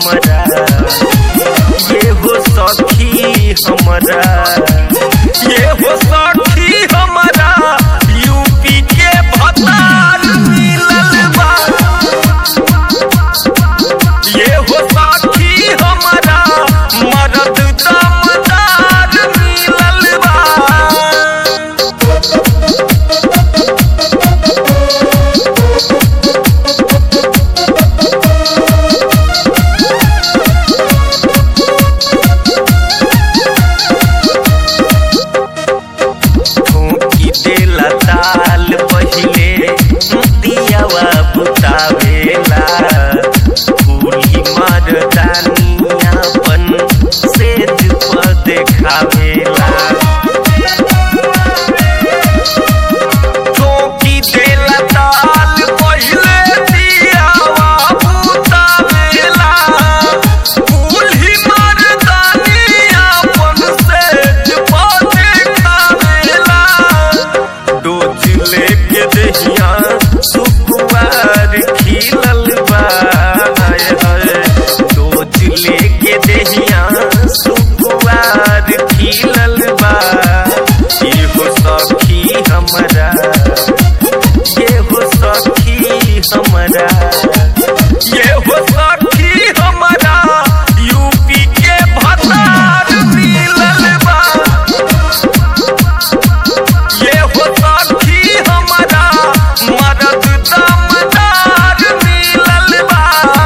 हमरा ये हो सखी हमरा ये हो सखी हमरा यूपी के भतार मिलल बा ये हो सखी हमरा मरद दमदार मिलल बा ठोकी देला ताल पहिले दियावा बुतावेला फूली मर्दानिया पन सेज पर देखावेला ठोकी देला ताल पहिले दियावा बुतावेला फूली मर्दानिया पन सेज पर देखावेला डोज लेके दहिया सुकुवार खिलल बा हाय हाय डोज लेके दहिया सुकुवार खिलल बा ये हो सखी हमरा ये हो सखी हमरा ये हो सखी हमरा यूपी के भतार मिलल बा ये हो सखी हमरा मदद दमदार मिलल बा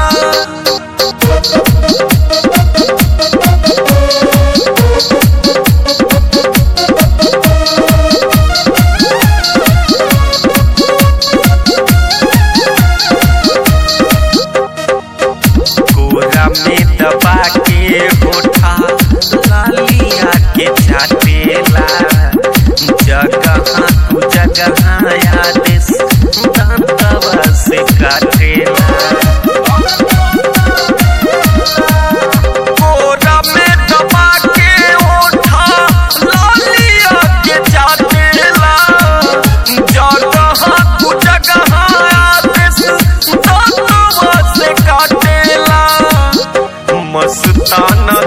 कोरा में दबा के होठा लालिया के चाटेला जगह तू जगह आदेश दांतवा से काटेला कोरा में दबा के होठा लालिया के चाटेला जगह तू जगह आदेश दांतवा से काटेला मस्ताना